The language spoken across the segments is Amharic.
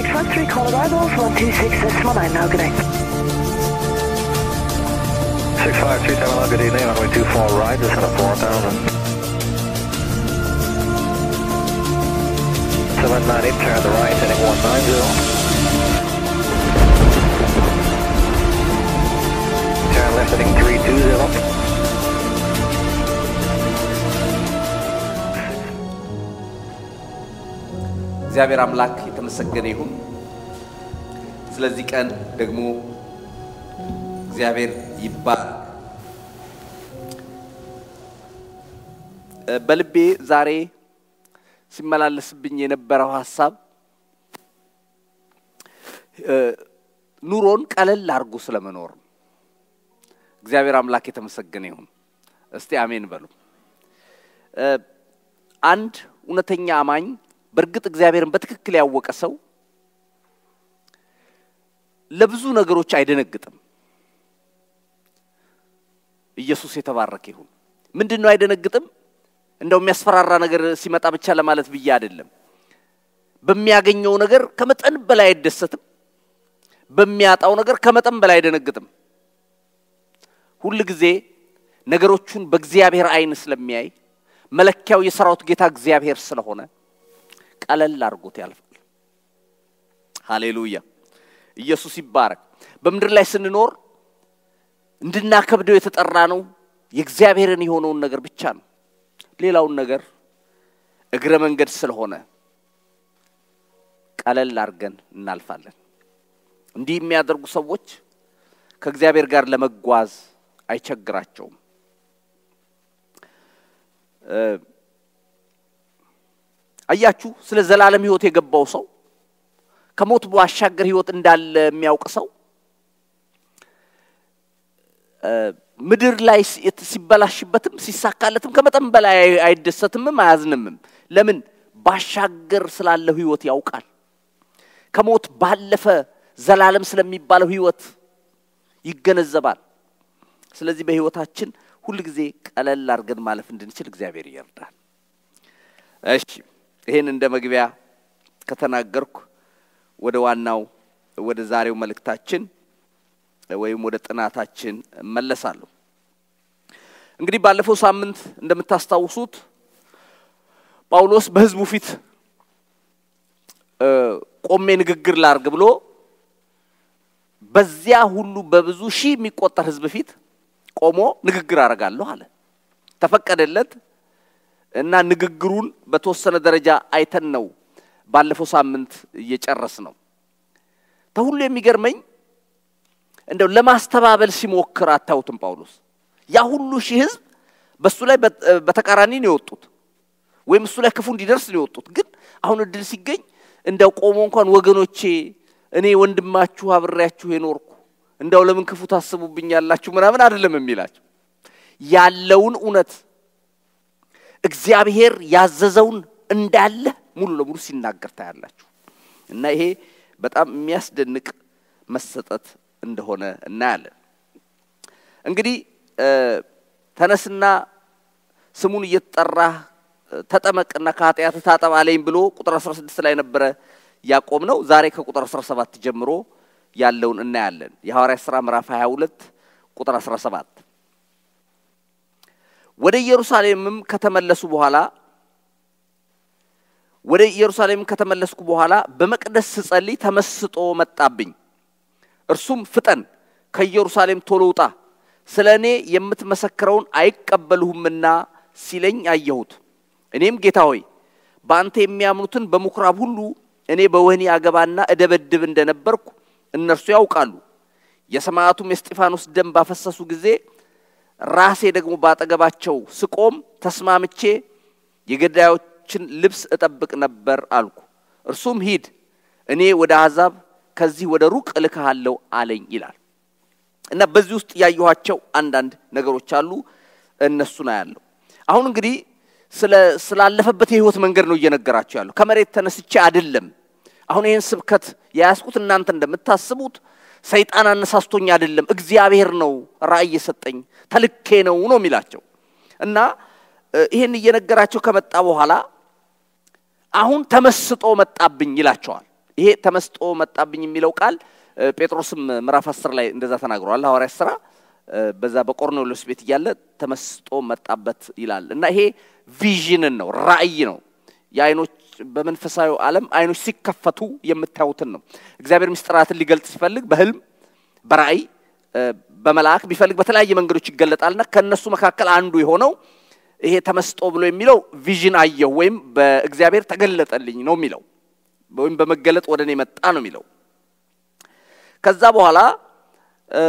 613, call arrivals 12661, now good day. 6537, good evening, runway 24 right, descend at 4000. 798, turn the right, heading 190. Turn left, heading 320. እግዚአብሔር አምላክ የተመሰገነ ይሁን። ስለዚህ ቀን ደግሞ እግዚአብሔር ይባል። በልቤ ዛሬ ሲመላለስብኝ የነበረው ሀሳብ ኑሮን ቀለል አድርጎ ስለመኖር ነው። እግዚአብሔር አምላክ የተመሰገነ ይሁን። እስቲ አሜን በሉ። አንድ እውነተኛ አማኝ በእርግጥ እግዚአብሔርን በትክክል ያወቀ ሰው ለብዙ ነገሮች አይደነግጥም። ኢየሱስ የተባረከ ይሁን። ምንድን ነው አይደነግጥም? እንደው የሚያስፈራራ ነገር ሲመጣ ብቻ ለማለት ብዬ አይደለም። በሚያገኘው ነገር ከመጠን በላይ አይደሰትም። በሚያጣው ነገር ከመጠን በላይ አይደነግጥም። ሁል ጊዜ ነገሮቹን በእግዚአብሔር ዓይን ስለሚያይ መለኪያው የሰራዊት ጌታ እግዚአብሔር ስለሆነ ቀለል አድርጎት ያልፋል። ሃሌሉያ! ኢየሱስ ይባረክ። በምድር ላይ ስንኖር እንድናከብደው የተጠራ ነው የእግዚአብሔርን የሆነውን ነገር ብቻ ነው። ሌላውን ነገር እግረ መንገድ ስለሆነ ቀለል አድርገን እናልፋለን። እንዲህ የሚያደርጉ ሰዎች ከእግዚአብሔር ጋር ለመጓዝ አይቸግራቸውም። አያችሁ፣ ስለ ዘላለም ሕይወት የገባው ሰው ከሞት ባሻገር ሕይወት እንዳለ የሚያውቅ ሰው ምድር ላይ ሲበላሽበትም ሲሳካለትም ከመጠን በላይ አይደሰትምም አያዝንምም። ለምን? ባሻገር ስላለው ሕይወት ያውቃል። ከሞት ባለፈ ዘላለም ስለሚባለው ሕይወት ይገነዘባል። ስለዚህ በሕይወታችን ሁል ጊዜ ቀለል አድርገን ማለፍ እንድንችል እግዚአብሔር ይርዳል። እሺ ይሄን እንደ መግቢያ ከተናገርኩ ወደ ዋናው ወደ ዛሬው መልእክታችን ወይም ወደ ጥናታችን እመለሳለሁ። እንግዲህ ባለፈው ሳምንት እንደምታስታውሱት ጳውሎስ በሕዝቡ ፊት ቆሜ ንግግር ላርግ ብሎ በዚያ ሁሉ በብዙ ሺህ የሚቆጠር ሕዝብ ፊት ቆሞ ንግግር አደርጋለሁ አለ። ተፈቀደለት እና ንግግሩን በተወሰነ ደረጃ አይተን ነው ባለፈው ሳምንት እየጨረስ ነው። ተሁሉ የሚገርመኝ እንደው ለማስተባበል ሲሞክር አታዩትም? ጳውሎስ ያ ሁሉ ሺህ ህዝብ በእሱ ላይ በተቃራኒ ነው የወጡት፣ ወይም እሱ ላይ ክፉ እንዲደርስ ነው የወጡት። ግን አሁን እድል ሲገኝ እንደው ቆሞ እንኳን ወገኖቼ፣ እኔ ወንድማችሁ አብሬያችሁ የኖርኩ እንደው ለምን ክፉ ታስቡብኛላችሁ ምናምን አይደለም የሚላቸው ያለውን እውነት እግዚአብሔር ያዘዘውን እንዳለ ሙሉ ለሙሉ ሲናገር ታያላችሁ። እና ይሄ በጣም የሚያስደንቅ መሰጠት እንደሆነ እናያለን። እንግዲህ ተነስና ስሙን እየተጠራህ ተጠመቅና ከኃጢአት ታጠብ አለኝ ብሎ ቁጥር 16 ላይ ነበረ ያቆም ነው። ዛሬ ከቁጥር 17 ጀምሮ ያለውን እናያለን። የሐዋርያት ሥራ ምዕራፍ 22 ቁጥር 17 ወደ ኢየሩሳሌምም ከተመለሱ በኋላ ወደ ኢየሩሳሌም ከተመለስኩ በኋላ በመቅደስ ስጸልይ ተመስጦ መጣብኝ። እርሱም ፍጠን፣ ከኢየሩሳሌም ቶሎ ውጣ፣ ስለ እኔ የምትመሰክረውን አይቀበሉህምና ሲለኝ አየሁት። እኔም ጌታ ሆይ በአንተ የሚያምኑትን በምኩራብ ሁሉ እኔ በወህኒ አገባና እደበድብ እንደነበርኩ እነርሱ ያውቃሉ። የሰማዕቱም የስጢፋኖስ ደም ባፈሰሱ ጊዜ ራሴ ደግሞ ባጠገባቸው ስቆም ተስማምቼ የገዳዮችን ልብስ እጠብቅ ነበር አልኩ። እርሱም ሂድ፣ እኔ ወደ አሕዛብ ከዚህ ወደ ሩቅ እልክሃለሁ አለኝ ይላል እና በዚህ ውስጥ ያየኋቸው አንዳንድ ነገሮች አሉ። እነሱን አያለሁ። አሁን እንግዲህ ስላለፈበት የህይወት መንገድ ነው እየነገራቸው ያለው። ከመሬት ተነስቼ አይደለም። አሁን ይህን ስብከት የያዝኩት እናንተ እንደምታስቡት ሰይጣን አነሳስቶኝ አይደለም፣ እግዚአብሔር ነው ራእይ የሰጠኝ ተልኬ ነው ነው የሚላቸው እና ይህን እየነገራቸው ከመጣ በኋላ አሁን ተመስጦ መጣብኝ ይላቸዋል። ይሄ ተመስጦ መጣብኝ የሚለው ቃል እ፣ ጴጥሮስም ምዕራፍ አስር ላይ እንደዛ ተናግሯል። ሐዋርያት ሥራ እ፣ በዛ በቆርኔሌዎስ ቤት እያለ ተመስጦ መጣበት ይላል እና ይሄ ቪዥንን ነው፣ ራእይ ነው። የአይኖች በመንፈሳዊ ዓለም አይኖች ሲከፈቱ የምታዩትን ነው። እግዚአብሔር ምስጢራትን ሊገልጥ ሲፈልግ በህልም በራእይ እ፣ በመልአክ ቢፈልግ በተለያየ መንገዶች ይገለጣልና ከእነሱ መካከል አንዱ የሆነው ይሄ ተመስጦ ብሎ የሚለው ቪዥን አየሁ ወይም በእግዚአብሔር ተገለጠልኝ ነው የሚለው ወይም በመገለጥ ወደ እኔ መጣ ነው የሚለው። ከዛ በኋላ እ፣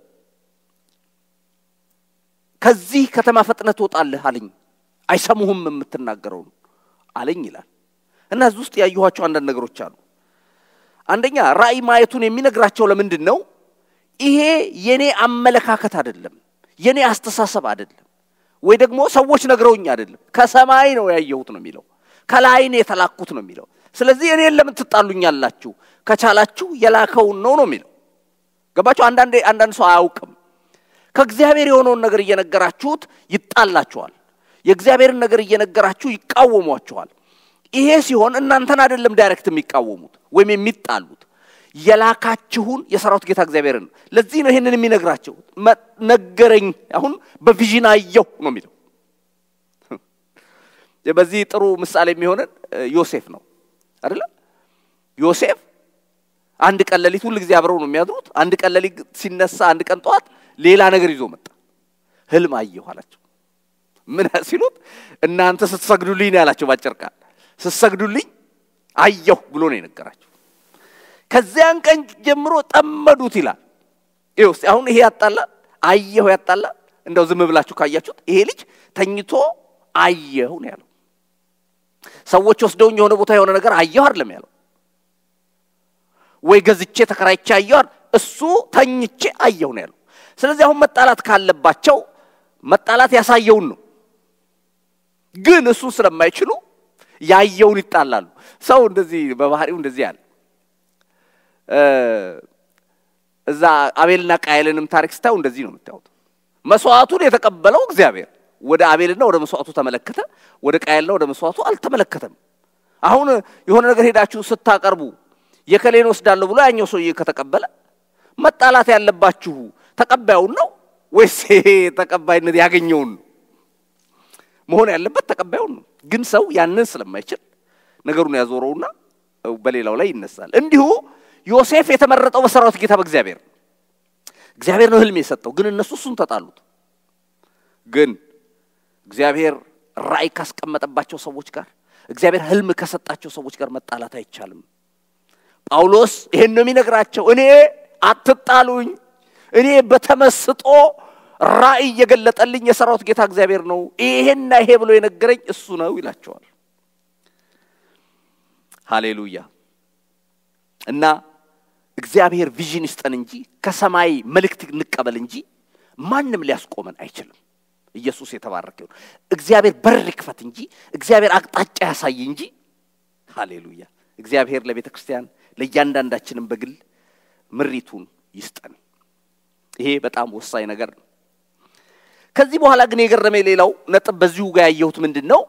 ከዚህ ከተማ ፈጥነህ ትወጣለህ አለኝ፣ አይሰሙህም የምትናገረውን አለኝ ይላል እና እዚህ ውስጥ ያየኋቸው አንዳንድ ነገሮች አሉ። አንደኛ ራእይ ማየቱን የሚነግራቸው ለምንድን ነው? ይሄ የኔ አመለካከት አይደለም፣ የኔ አስተሳሰብ አይደለም፣ ወይ ደግሞ ሰዎች ነግረውኝ አይደለም፣ ከሰማይ ነው ያየሁት ነው የሚለው፣ ከላይ ነው የተላኩት ነው የሚለው። ስለዚህ እኔን ለምን ትጣሉኛላችሁ? ከቻላችሁ የላከውን ነው ነው የሚለው። ገባችሁ? አንዳንዴ አንዳንድ ሰው አያውቅም። ከእግዚአብሔር የሆነውን ነገር እየነገራችሁት ይጣላችኋል። የእግዚአብሔርን ነገር እየነገራችሁ ይቃወሟችኋል። ይሄ ሲሆን እናንተን አይደለም ዳይሬክት የሚቃወሙት ወይም የሚጣሉት የላካችሁን የሰራዊት ጌታ እግዚአብሔርን ነው። ለዚህ ነው ይህንን የሚነግራቸው። መ- ነገረኝ፣ አሁን በቪዥን አየሁ ነው የሚለው። በዚህ ጥሩ ምሳሌ የሚሆነን እ፣ ዮሴፍ ነው አይደለ? ዮሴፍ አንድ ቀን ሌሊት ሁል ጊዜ አብረው ነው የሚያድሩት። አንድ ቀን ሌሊት ሲነሳ፣ አንድ ቀን ጠዋት ሌላ ነገር ይዞ መጣ። ህልም አየሁ አላቸው። ምን ሲሉት እናንተ ስትሰግዱልኝ ነው ያላቸው። ባጭር ቃል ስትሰግዱልኝ አየሁ ብሎ ነው የነገራቸው። ከዚያን ቀን ጀምሮ ጠመዱት ይላል። ይኸው እስቲ አሁን ይሄ ያጣላል፣ አየሁ ያጣላል። እንደው ዝም ብላችሁ ካያችሁት ይሄ ልጅ ተኝቶ አየሁ ነው ያለው። ሰዎች ወስደውኝ የሆነ ቦታ የሆነ ነገር አየሁ አይደለም ያለው። ወይ ገዝቼ ተከራይቼ አየሁ አይደል፣ እሱ ተኝቼ አየሁ ነው ያለው። ስለዚህ አሁን መጣላት ካለባቸው መጣላት ያሳየውን ነው። ግን እሱን ስለማይችሉ ያየውን ይጣላሉ። ሰው እንደዚህ በባህሪው እንደዚህ ያለ እዛ አቤልና ቃየልንም ታሪክ ስታዩ እንደዚህ ነው የምታዩት። መስዋዕቱን የተቀበለው እግዚአብሔር ወደ አቤልና ወደ መስዋዕቱ ተመለከተ፣ ወደ ቃየልና ወደ መስዋዕቱ አልተመለከተም። አሁን የሆነ ነገር ሄዳችሁ ስታቀርቡ የከሌን ወስዳለሁ ብሎ ያኛው ሰውዬ ከተቀበለ መጣላት ያለባችሁ ተቀባዩን ነው ወይስ ይሄ ተቀባይነት ያገኘውን ነው? መሆን ያለበት ተቀባዩን ነው። ግን ሰው ያንን ስለማይችል ነገሩን ያዞረውና በሌላው ላይ ይነሳል። እንዲሁ ዮሴፍ የተመረጠው በሰራዊት ጌታ በእግዚአብሔር ነው። እግዚአብሔር ነው ህልም የሰጠው፣ ግን እነሱ እሱን ተጣሉት። ግን እግዚአብሔር ራእይ ካስቀመጠባቸው ሰዎች ጋር እግዚአብሔር ህልም ከሰጣቸው ሰዎች ጋር መጣላት አይቻልም። ጳውሎስ ይሄን ነው የሚነግራቸው። እኔ አትጣሉኝ፣ እኔ በተመስጦ ራእይ የገለጠልኝ የሰራዊት ጌታ እግዚአብሔር ነው፣ ይሄና ይሄ ብሎ የነገረኝ እሱ ነው ይላቸዋል። ሃሌሉያ። እና እግዚአብሔር ቪዥን ይስጠን እንጂ ከሰማይ መልእክት እንቀበል እንጂ ማንም ሊያስቆመን አይችልም። ኢየሱስ የተባረከ ይሁን። እግዚአብሔር በር ይክፈት እንጂ እግዚአብሔር አቅጣጫ ያሳይ እንጂ። ሃሌሉያ። እግዚአብሔር ለቤተ ክርስቲያን ለእያንዳንዳችንም በግል ምሪቱን ይስጠን። ይሄ በጣም ወሳኝ ነገር ነው። ከዚህ በኋላ ግን የገረመኝ ሌላው ነጥብ በዚሁ ጋር ያየሁት ምንድን ነው?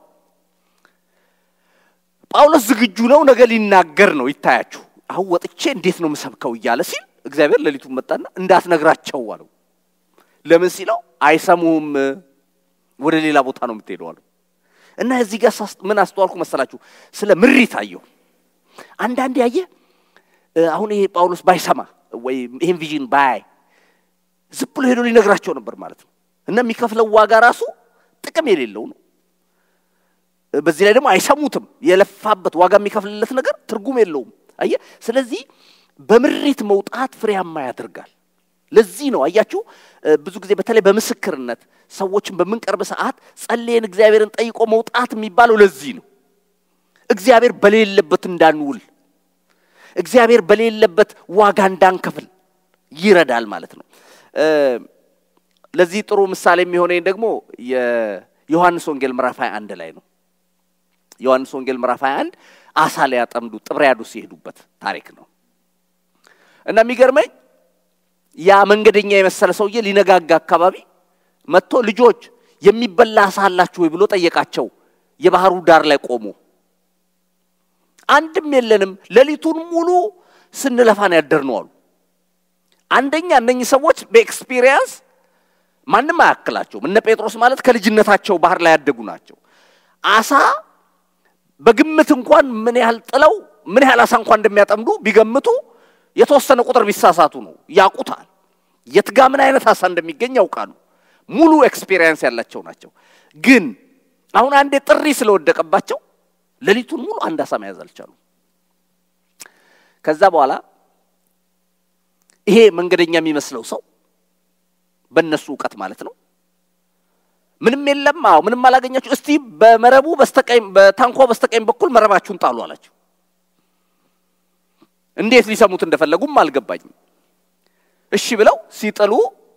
ጳውሎስ ዝግጁ ነው፣ ነገ ሊናገር ነው። ይታያችሁ አሁን ወጥቼ እንዴት ነው የምሰብከው እያለ ሲል እግዚአብሔር ሌሊቱን መጣና እንዳትነግራቸው አለው። ለምን ሲለው አይሰሙም፣ ወደ ሌላ ቦታ ነው የምትሄደው አለው። እና እዚህ ጋር ምን አስተዋልኩ መሰላችሁ? ስለ ምሪት አየሁ። አንዳንድ ያየ አሁን ይሄ ጳውሎስ ባይሰማ ወይ ይህን ቪዥን ባያይ ዝም ብሎ ሄዶ ሊነግራቸው ነበር ማለት ነው። እና የሚከፍለው ዋጋ ራሱ ጥቅም የሌለው ነው። በዚህ ላይ ደግሞ አይሰሙትም። የለፋበት ዋጋ የሚከፍልለት ነገር ትርጉም የለውም። አየ ስለዚህ በምሪት መውጣት ፍሬያማ ያደርጋል። ለዚህ ነው አያችሁ፣ ብዙ ጊዜ በተለይ በምስክርነት ሰዎችን በምንቀርብ ሰዓት ጸልየን እግዚአብሔርን ጠይቆ መውጣት የሚባለው ለዚህ ነው። እግዚአብሔር በሌለበት እንዳንውል፣ እግዚአብሔር በሌለበት ዋጋ እንዳንከፍል ይረዳል ማለት ነው። ለዚህ ጥሩ ምሳሌ የሚሆነኝ ደግሞ የዮሐንስ ወንጌል ምዕራፍ 21 ላይ ነው። ዮሐንስ ወንጌል ምዕራፍ 21 አሳ ሊያጠምዱ ጥብርያዶስ የሄዱበት ታሪክ ነው እና የሚገርመኝ ያ መንገደኛ የመሰለ ሰውዬ ሊነጋጋ አካባቢ መጥቶ ልጆች የሚበላ አሳ አላችሁ ወይ ብሎ ጠየቃቸው። የባህሩ ዳር ላይ ቆሞ አንድም የለንም፣ ሌሊቱን ሙሉ ስንለፋን ያደርነው አሉ። አንደኛ እነኚህ ሰዎች በኤክስፒሪየንስ ማንም አያክላቸውም። እነ ጴጥሮስ ማለት ከልጅነታቸው ባህር ላይ ያደጉ ናቸው። አሳ በግምት እንኳን ምን ያህል ጥለው ምን ያህል አሳ እንኳን እንደሚያጠምዱ ቢገምቱ የተወሰነ ቁጥር ቢሳሳቱ ነው ያውቁታል። የትጋ ምን አይነት አሳ እንደሚገኝ ያውቃሉ። ሙሉ ኤክስፒሪየንስ ያላቸው ናቸው። ግን አሁን አንዴ ጥሪ ስለወደቀባቸው ሌሊቱን ሙሉ አንድ አሳ መያዝ አልቻሉ። ከዛ በኋላ ይሄ መንገደኛ የሚመስለው ሰው በእነሱ እውቀት ማለት ነው ምንም የለም። አዎ ምንም አላገኛችሁ። እስቲ በመረቡ በስተቀኝ በታንኳ በስተቀኝ በኩል መረባችሁን ጣሉ አላቸው። እንዴት ሊሰሙት እንደፈለጉም አልገባኝም። እሺ ብለው ሲጥሉ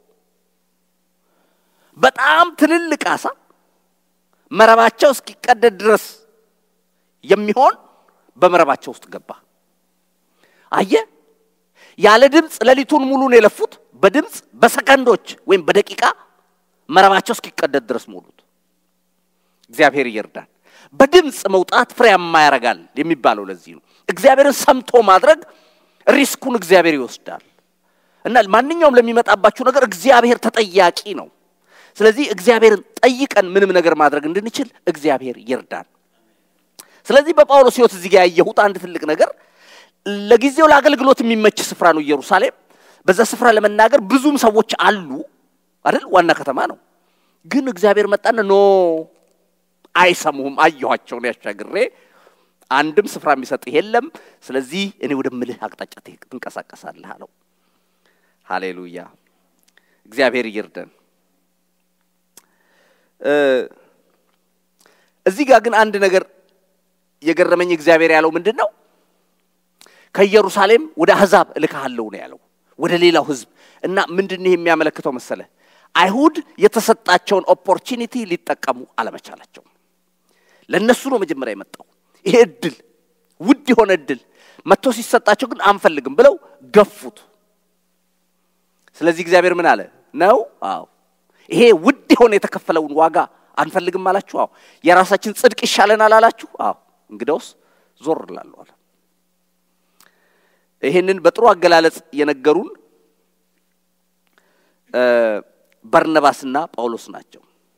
በጣም ትልልቅ አሳ መረባቸው እስኪቀደድ ድረስ የሚሆን በመረባቸው ውስጥ ገባ። አየ ያለ ድምፅ ሌሊቱን ሙሉ ነው የለፉት። በድምፅ በሰከንዶች ወይም በደቂቃ መረባቸው እስኪቀደድ ድረስ ሞሉት። እግዚአብሔር ይርዳን። በድምፅ መውጣት ፍሬያማ ያደርጋል የሚባለው ለዚህ ነው። እግዚአብሔርን ሰምቶ ማድረግ ሪስኩን እግዚአብሔር ይወስዳል እና ማንኛውም ለሚመጣባችሁ ነገር እግዚአብሔር ተጠያቂ ነው። ስለዚህ እግዚአብሔርን ጠይቀን ምንም ነገር ማድረግ እንድንችል እግዚአብሔር ይርዳን። ስለዚህ በጳውሎስ ሕይወት እዚህ ጋር ያየሁት አንድ ትልቅ ነገር ለጊዜው ለአገልግሎት የሚመች ስፍራ ነው ኢየሩሳሌም። በዛ ስፍራ ለመናገር ብዙም ሰዎች አሉ አይደል? ዋና ከተማ ነው። ግን እግዚአብሔር መጣና ኖ አይሰሙህም፣ አየኋቸውን ያሻግሬ አንድም ስፍራ የሚሰጥህ የለም። ስለዚህ እኔ ወደምልህ አቅጣጫ ትንቀሳቀሳለህ አለው። ሃሌሉያ! እግዚአብሔር ይርደን። እዚህ ጋር ግን አንድ ነገር የገረመኝ እግዚአብሔር ያለው ምንድን ነው? ከኢየሩሳሌም ወደ አሕዛብ እልክሃለሁ ነው ያለው፣ ወደ ሌላው ሕዝብ እና ምንድን ይህ የሚያመለክተው መሰለ አይሁድ የተሰጣቸውን ኦፖርቹኒቲ ሊጠቀሙ አለመቻላቸው። ለእነሱ ነው መጀመሪያ የመጣው ይሄ እድል፣ ውድ የሆነ እድል መጥቶ ሲሰጣቸው ግን አንፈልግም ብለው ገፉት። ስለዚህ እግዚአብሔር ምን አለ ነው? አዎ ይሄ ውድ የሆነ የተከፈለውን ዋጋ አንፈልግም አላችሁ? አዎ የራሳችን ጽድቅ ይሻለናል አላችሁ? አዎ እንግዳውስ ዞር እላለሁ አለ። ይሄንን በጥሩ አገላለጽ የነገሩን በርነባስና ጳውሎስ ናቸው።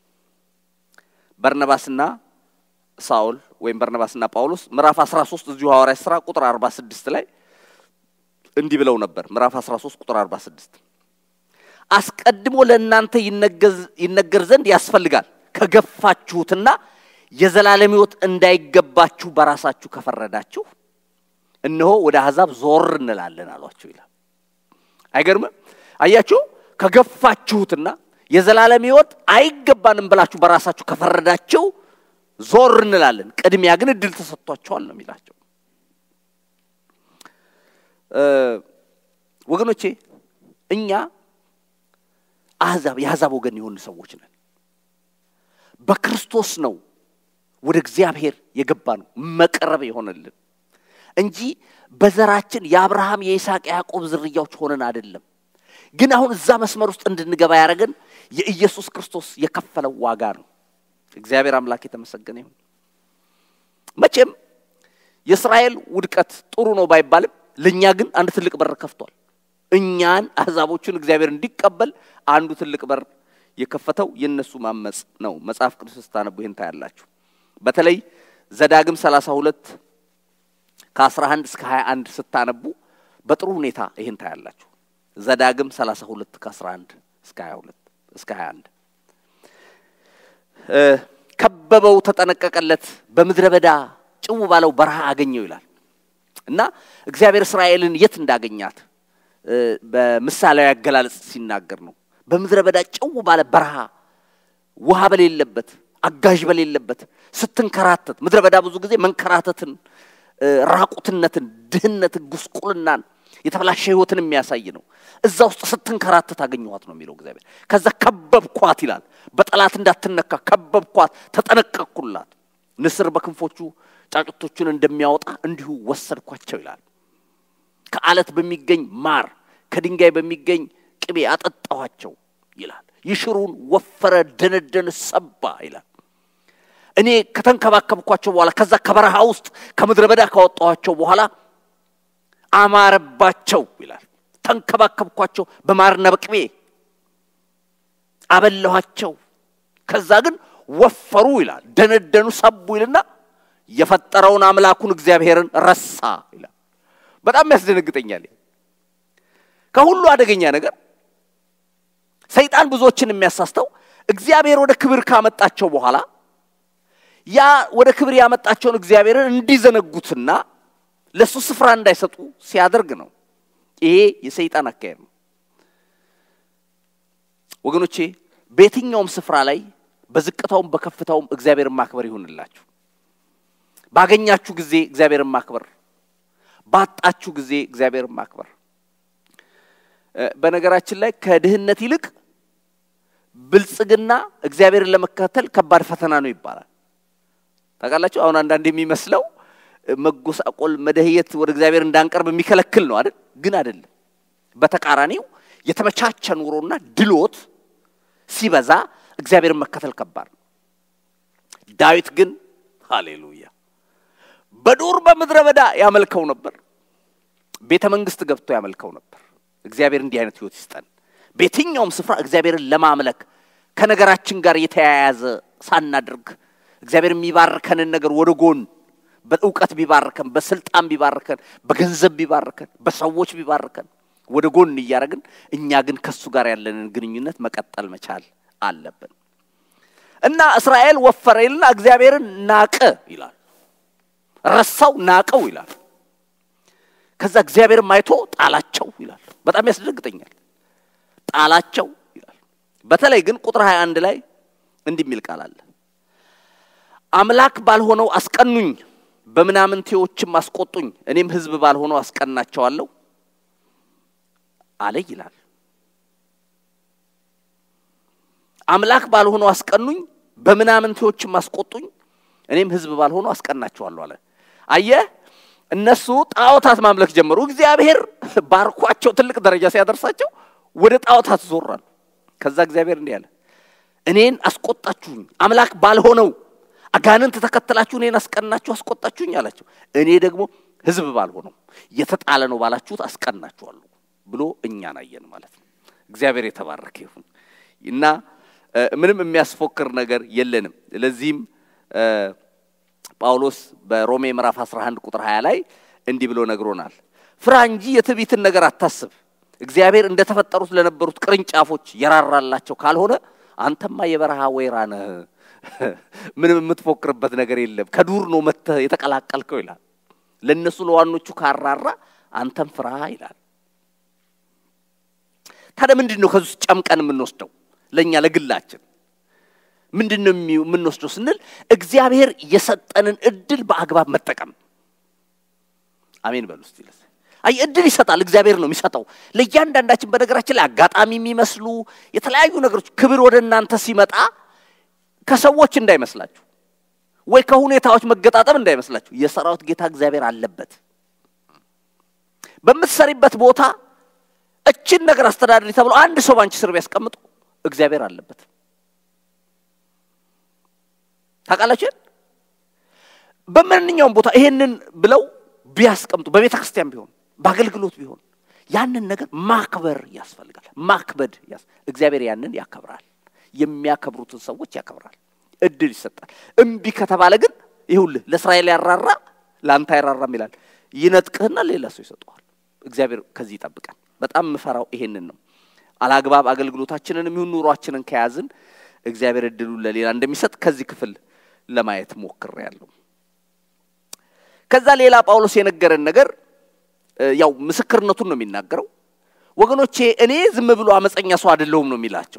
በርነባስና ሳውል ወይም በርነባስና ጳውሎስ ምዕራፍ 13 እዚሁ ሐዋርያት ሥራ ቁጥር 46 ላይ እንዲህ ብለው ነበር። ምዕራፍ 13 ቁጥር 46 አስቀድሞ ለእናንተ ይነገር ዘንድ ያስፈልጋል ከገፋችሁትና የዘላለም ሕይወት እንዳይገባችሁ በራሳችሁ ከፈረዳችሁ እነሆ ወደ አሕዛብ ዞር እንላለን አሏቸው ይላል። አይገርምም? አያችሁ ከገፋችሁትና የዘላለም ሕይወት አይገባንም ብላችሁ በራሳችሁ ከፈረዳችሁ ዞር እንላለን። ቅድሚያ ግን እድል ተሰጥቷቸዋል ነው የሚላቸው። ወገኖቼ እኛ አሕዛብ የአሕዛብ ወገን የሆኑ ሰዎች ነን። በክርስቶስ ነው ወደ እግዚአብሔር የገባ ነው መቅረብ የሆነልን እንጂ በዘራችን የአብርሃም የይስሐቅ የያዕቆብ ዝርያዎች ሆነን አይደለም። ግን አሁን እዛ መስመር ውስጥ እንድንገባ ያደረገን የኢየሱስ ክርስቶስ የከፈለው ዋጋ ነው። እግዚአብሔር አምላክ የተመሰገነ ይሁን። መቼም የእስራኤል ውድቀት ጥሩ ነው ባይባልም ለእኛ ግን አንድ ትልቅ በር ከፍቷል። እኛን አሕዛቦቹን እግዚአብሔር እንዲቀበል አንዱ ትልቅ በር የከፈተው የእነሱ ማመፅ ነው። መጽሐፍ ቅዱስ ስታነቡ ይህን ታያላችሁ። በተለይ ዘዳግም 32 ከ11 እስከ 21 ስታነቡ በጥሩ ሁኔታ ይህን ታያላችሁ። ዘዳግም 32 ከ11 እስከ 22 እስከ 21 ከበበው፣ ተጠነቀቀለት፣ በምድረ በዳ ጭው ባለው በረሃ አገኘው ይላል እና እግዚአብሔር እስራኤልን የት እንዳገኛት በምሳሌያዊ አገላለጽ ሲናገር ነው። በምድረ በዳ ጭው ባለ በረሃ ውሃ በሌለበት አጋዥ በሌለበት ስትንከራተት፣ ምድረ በዳ ብዙ ጊዜ መንከራተትን፣ ራቁትነትን፣ ድህነትን፣ ጉስቁልናን የተበላሸ ህይወትን የሚያሳይ ነው። እዛ ውስጥ ስትንከራተት አገኘኋት ነው የሚለው እግዚአብሔር። ከዛ ከበብኳት ይላል። በጠላት እንዳትነካ ከበብኳት፣ ተጠነቀቅኩላት። ንስር በክንፎቹ ጫጩቶቹን እንደሚያወጣ እንዲሁ ወሰድኳቸው ይላል። ከአለት በሚገኝ ማር ከድንጋይ በሚገኝ ቅቤ አጠጣኋቸው ይላል። ይሽሩን ወፈረ፣ ደነደን፣ ሰባ ይላል። እኔ ከተንከባከብኳቸው በኋላ ከዛ ከበረሃ ውስጥ ከምድረ በዳ ካወጣኋቸው በኋላ አማረባቸው ይላል። ተንከባከብኳቸው በማርና በቅቤ አበላኋቸው። ከዛ ግን ወፈሩ ይላል። ደነደኑ፣ ሰቡ ይልና የፈጠረውን አምላኩን እግዚአብሔርን ረሳ ይላል። በጣም ያስደነግጠኛል። ከሁሉ አደገኛ ነገር ሰይጣን ብዙዎችን የሚያሳስተው እግዚአብሔር ወደ ክብር ካመጣቸው በኋላ ያ ወደ ክብር ያመጣቸውን እግዚአብሔርን እንዲዘነጉትና ለእሱ ስፍራ እንዳይሰጡ ሲያደርግ ነው። ይሄ የሰይጣን አካሄድ ነው። ወገኖቼ በየትኛውም ስፍራ ላይ በዝቅታውም በከፍታውም እግዚአብሔርን ማክበር ይሁንላችሁ። ባገኛችሁ ጊዜ እግዚአብሔርን ማክበር፣ ባጣችሁ ጊዜ እግዚአብሔርን ማክበር። በነገራችን ላይ ከድህነት ይልቅ ብልጽግና እግዚአብሔርን ለመከተል ከባድ ፈተና ነው ይባላል። ታውቃላችሁ። አሁን አንዳንድ የሚመስለው መጎሳቆል፣ መደህየት ወደ እግዚአብሔር እንዳንቀርብ የሚከለክል ነው አይደል? ግን አይደለም። በተቃራኒው የተመቻቸ ኑሮና ድሎት ሲበዛ እግዚአብሔርን መከተል ከባድ ነው። ዳዊት ግን ሃሌሉያ በዱር በምድረ በዳ ያመልከው ነበር። ቤተ መንግስት ገብቶ ያመልከው ነበር። እግዚአብሔር እንዲህ አይነት ህይወት ይስጠን። በየትኛውም ስፍራ እግዚአብሔርን ለማምለክ ከነገራችን ጋር የተያያዘ ሳናድርግ እግዚአብሔር የሚባርከንን ነገር ወደ ጎን በእውቀት ቢባርከን፣ በስልጣን ቢባርከን፣ በገንዘብ ቢባርከን፣ በሰዎች ቢባርከን ወደ ጎን እያደረግን እኛ ግን ከሱ ጋር ያለንን ግንኙነት መቀጠል መቻል አለብን እና እስራኤል ወፈረ ይልና እግዚአብሔርን ናቀ ይላል። ረሳው፣ ናቀው ይላል። ከዛ እግዚአብሔርም አይቶ ጣላቸው ይላል። በጣም ያስደነግጠኛል። ጣላቸው ይላል። በተለይ ግን ቁጥር 21 ላይ እንዲህ የሚል ቃል አለ። አምላክ ባልሆነው አስቀኑኝ፣ በምናምንቴዎችም አስቆጡኝ፣ እኔም ሕዝብ ባልሆነው አስቀናቸዋለሁ አለ ይላል። አምላክ ባልሆነው አስቀኑኝ፣ በምናምንቴዎችም አስቆጡኝ፣ እኔም ሕዝብ ባልሆነው አስቀናቸዋለሁ አለ። አየህ እነሱ ጣዖታት ማምለክ ጀመሩ። እግዚአብሔር ባርኳቸው ትልቅ ደረጃ ሲያደርሳቸው ወደ ጣዖታት ዞራሉ። ከዛ እግዚአብሔር እንዲህ አለ፣ እኔን አስቆጣችሁኝ፣ አምላክ ባልሆነው አጋንንት ተከተላችሁ እኔን አስቀናችሁ አስቆጣችሁኝ አላቸው። እኔ ደግሞ ህዝብ ባልሆነው የተጣለ ነው ባላችሁት አስቀናችኋለሁ ብሎ እኛን አየን ማለት ነው። እግዚአብሔር የተባረከ ይሁን እና ምንም የሚያስፎክር ነገር የለንም። ለዚህም ጳውሎስ በሮሜ ምዕራፍ 11 ቁጥር 20 ላይ እንዲህ ብሎ ነግሮናል። ፍራ እንጂ የትዕቢትን ነገር አታስብ። እግዚአብሔር እንደተፈጠሩት ለነበሩት ቅርንጫፎች የራራላቸው ካልሆነ አንተማ የበረሃ ወይራ ነህ። ምንም የምትፎክርበት ነገር የለም። ከዱር ነው መጥተህ የተቀላቀልከው ይላል። ለእነሱ ለዋኖቹ ካራራ አንተም ፍራ ይላል። ታዲያ ምንድን ነው ከዚህ ውስጥ ጨምቀን የምንወስደው ለእኛ ለግላችን ምንድን ነው የምንወስደው ስንል እግዚአብሔር የሰጠንን እድል በአግባብ መጠቀም። አሜን በሉ እስቲ። አይ እድል ይሰጣል፣ እግዚአብሔር ነው የሚሰጠው ለእያንዳንዳችን። በነገራችን ላይ አጋጣሚ የሚመስሉ የተለያዩ ነገሮች ክብር ወደ እናንተ ሲመጣ ከሰዎች እንዳይመስላችሁ ወይ ከሁኔታዎች መገጣጠም እንዳይመስላችሁ። የሰራዊት ጌታ እግዚአብሔር አለበት። በምትሰሪበት ቦታ እችን ነገር አስተዳደሪ ተብሎ አንድ ሰው ባንቺ ስር ቢያስቀምጡ እግዚአብሔር አለበት። ታውቃላችሁ። በማንኛውም ቦታ ይሄንን ብለው ቢያስቀምጡ በቤተ ክርስቲያን ቢሆን በአገልግሎት ቢሆን ያንን ነገር ማክበር ያስፈልጋል። ማክበድ እግዚአብሔር ያንን ያከብራል። የሚያከብሩትን ሰዎች ያከብራል። እድል ይሰጣል። እምቢ ከተባለ ግን ይሁልህ ለእስራኤል ያራራ ለአንተ አይራራም ይላል። ይነጥቅህና ሌላ ሰው ይሰጠዋል። እግዚአብሔር ከዚህ ይጠብቃል። በጣም የምፈራው ይሄንን ነው። አላግባብ አገልግሎታችንን ይሁን ኑሯችንን ከያዝን እግዚአብሔር እድሉን ለሌላ እንደሚሰጥ ከዚህ ክፍል ለማየት ሞክሬያለሁ። ከዛ ሌላ ጳውሎስ የነገረን ነገር ያው ምስክርነቱን ነው የሚናገረው። ወገኖቼ እኔ ዝም ብሎ አመፀኛ ሰው አይደለሁም ነው የሚላቸው።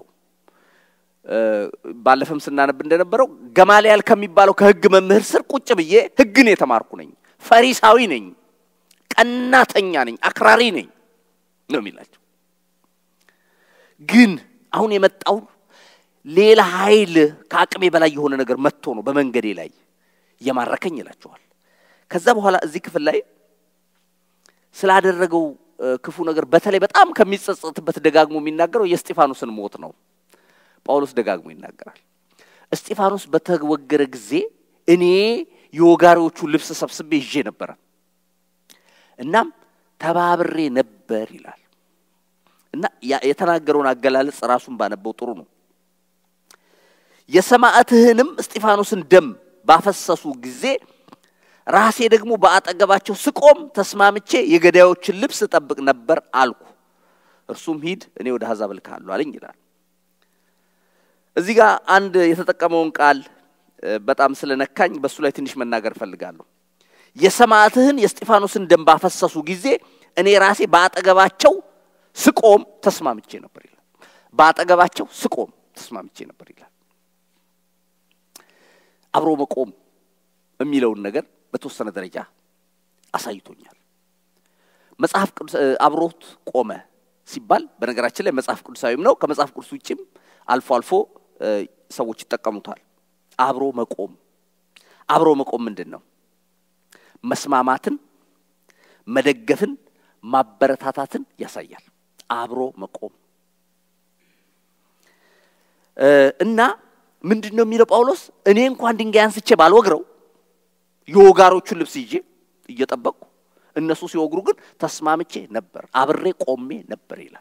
ባለፈም ስናነብ እንደነበረው ገማልያል ከሚባለው ከሕግ መምህር ስር ቁጭ ብዬ ሕግን የተማርኩ ነኝ፣ ፈሪሳዊ ነኝ፣ ቀናተኛ ነኝ፣ አክራሪ ነኝ ነው የሚላቸው። ግን አሁን የመጣው ሌላ ኃይል ከአቅሜ በላይ የሆነ ነገር መጥቶ ነው በመንገዴ ላይ የማረከኝ ይላቸዋል። ከዛ በኋላ እዚህ ክፍል ላይ ስላደረገው ክፉ ነገር በተለይ በጣም ከሚጸጸትበት ደጋግሞ የሚናገረው የእስጢፋኖስን ሞት ነው። ጳውሎስ ደጋግሞ ይናገራል። እስጢፋኖስ በተወገረ ጊዜ እኔ የወጋሪዎቹ ልብስ ሰብስቤ ይዤ ነበረ። እናም ተባብሬ ነበር ይላል እና የተናገረውን አገላለጽ ራሱን ባነበው ጥሩ ነው። የሰማዕትህንም እስጢፋኖስን ደም ባፈሰሱ ጊዜ ራሴ ደግሞ በአጠገባቸው ስቆም ተስማምቼ የገዳዮችን ልብስ እጠብቅ ነበር አልኩ። እርሱም ሂድ እኔ ወደ አሕዛብ እልክሃለሁ አለኝ ይላል። እዚህ ጋር አንድ የተጠቀመውን ቃል በጣም ስለነካኝ በእሱ ላይ ትንሽ መናገር እፈልጋለሁ። የሰማዕትህን የእስጢፋኖስን ደም ባፈሰሱ ጊዜ እኔ ራሴ በአጠገባቸው ስቆም ተስማምቼ ነበር ይላል። በአጠገባቸው ስቆም ተስማምቼ ነበር ይላል። አብሮ መቆም የሚለውን ነገር በተወሰነ ደረጃ አሳይቶኛል። መጽሐፍ ቅዱስ አብሮት ቆመ ሲባል በነገራችን ላይ መጽሐፍ ቅዱሳዊም ነው። ከመጽሐፍ ቅዱስ ውጭም አልፎ አልፎ ሰዎች ይጠቀሙታል። አብሮ መቆም አብሮ መቆም ምንድን ነው? መስማማትን፣ መደገፍን፣ ማበረታታትን ያሳያል። አብሮ መቆም እና ምንድን ነው የሚለው ጳውሎስ እኔ እንኳን ድንጋይ አንስቼ ባልወግረው የወጋሮቹን ልብስ ይዤ እየጠበቅኩ እነሱ ሲወግሩ ግን ተስማምቼ ነበር፣ አብሬ ቆሜ ነበር ይላል።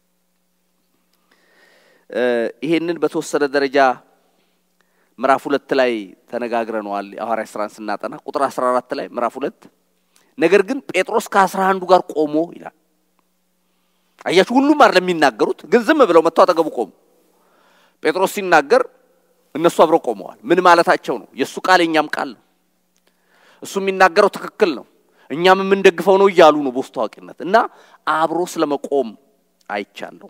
ይሄንን በተወሰነ ደረጃ ምዕራፍ ሁለት ላይ ተነጋግረነዋል። የሐዋርያት ሥራን ስናጠና ቁጥር 14 ላይ ምዕራፍ ሁለት ነገር ግን ጴጥሮስ ከአስራ አንዱ ጋር ቆሞ ይላል። አያችሁ፣ ሁሉም አይደለም የሚናገሩት፣ ግን ዝም ብለው መጥተው አጠገቡ ቆሙ። ጴጥሮስ ሲናገር እነሱ አብረው ቆመዋል። ምን ማለታቸው ነው? የእሱ ቃል የእኛም ቃል ነው። እሱ የሚናገረው ትክክል ነው፣ እኛም የምንደግፈው ነው እያሉ ነው በውስጥ ታዋቂነት እና አብሮ ስለመቆም አይቻለሁ።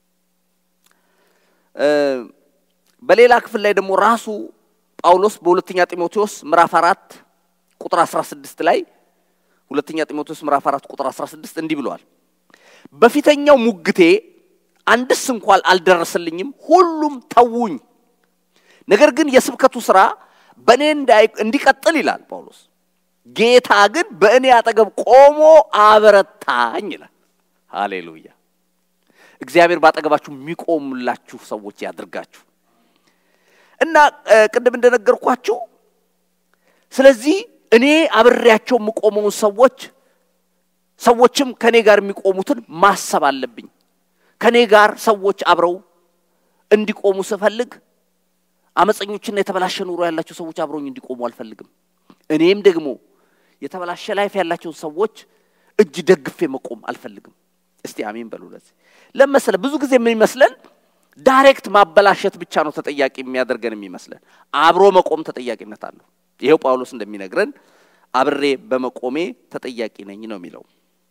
በሌላ ክፍል ላይ ደግሞ ራሱ ጳውሎስ በሁለተኛ ጢሞቴዎስ ምዕራፍ አራት ቁጥር 16 ላይ ሁለተኛ ጢሞቴዎስ ምዕራፍ አራት ቁጥር 16 እንዲህ ብለዋል። በፊተኛው ሙግቴ አንድስ እንኳን አልደረሰልኝም፣ ሁሉም ተዉኝ። ነገር ግን የስብከቱ ሥራ በእኔ እንዲቀጥል ይላል ጳውሎስ። ጌታ ግን በእኔ አጠገብ ቆሞ አበረታኝ ይላል። ሃሌሉያ! እግዚአብሔር ባጠገባችሁ የሚቆሙላችሁ ሰዎች ያድርጋችሁ እና ቅድም እንደነገርኳችሁ ስለዚህ እኔ አብሬያቸው የምቆመውን ሰዎች ሰዎችም ከኔ ጋር የሚቆሙትን ማሰብ አለብኝ። ከኔ ጋር ሰዎች አብረው እንዲቆሙ ስፈልግ አመፀኞችና የተበላሸ ኑሮ ያላቸው ሰዎች አብረውኝ እንዲቆሙ አልፈልግም። እኔም ደግሞ የተበላሸ ላይፍ ያላቸውን ሰዎች እጅ ደግፌ መቆም አልፈልግም። እስቲ አሜን በሉ። ለዚህ ለመሰለ ብዙ ጊዜ ምን ይመስለን ዳይሬክት ማበላሸት ብቻ ነው ተጠያቂ የሚያደርገን የሚመስለን። አብሮ መቆም ተጠያቂነት አለው። ይሄው ጳውሎስ እንደሚነግረን አብሬ በመቆሜ ተጠያቂ ነኝ ነው የሚለው።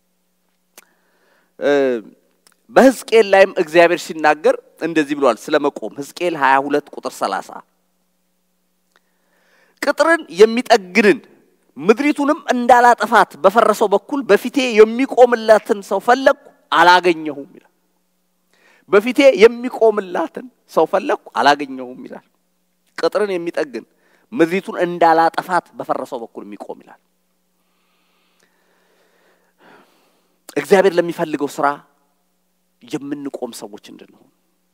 በሕዝቅኤል ላይም እግዚአብሔር ሲናገር እንደዚህ ብሏል ስለ መቆም ሕዝቅኤል 22 ቁጥር 30 ቅጥርን የሚጠግንን ምድሪቱንም እንዳላጠፋት በፈረሰው በኩል በፊቴ የሚቆምላትን ሰው ፈለግኩ አላገኘሁም ይላል። በፊቴ የሚቆምላትን ሰው ፈለግኩ አላገኘሁም ይላል። ቅጥርን የሚጠግን ምድሪቱን እንዳላጠፋት በፈረሰው በኩል የሚቆም ይላል። እግዚአብሔር ለሚፈልገው ስራ የምንቆም ሰዎች እንድንሆን፣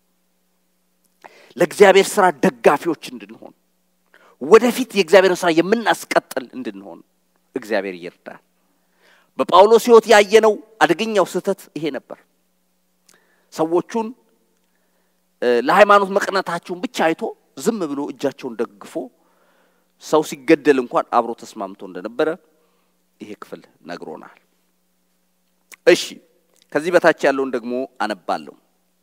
ለእግዚአብሔር ስራ ደጋፊዎች እንድንሆን፣ ወደፊት የእግዚአብሔርን ስራ የምናስቀጥል እንድንሆን እግዚአብሔር ይርዳል። በጳውሎስ ሕይወት ያየነው አደገኛው ስህተት ይሄ ነበር። ሰዎቹን ለሃይማኖት መቅናታቸውን ብቻ አይቶ ዝም ብሎ እጃቸውን ደግፎ ሰው ሲገደል እንኳን አብሮ ተስማምቶ እንደነበረ ይሄ ክፍል ነግሮናል። እሺ ከዚህ በታች ያለውን ደግሞ አነባለሁ።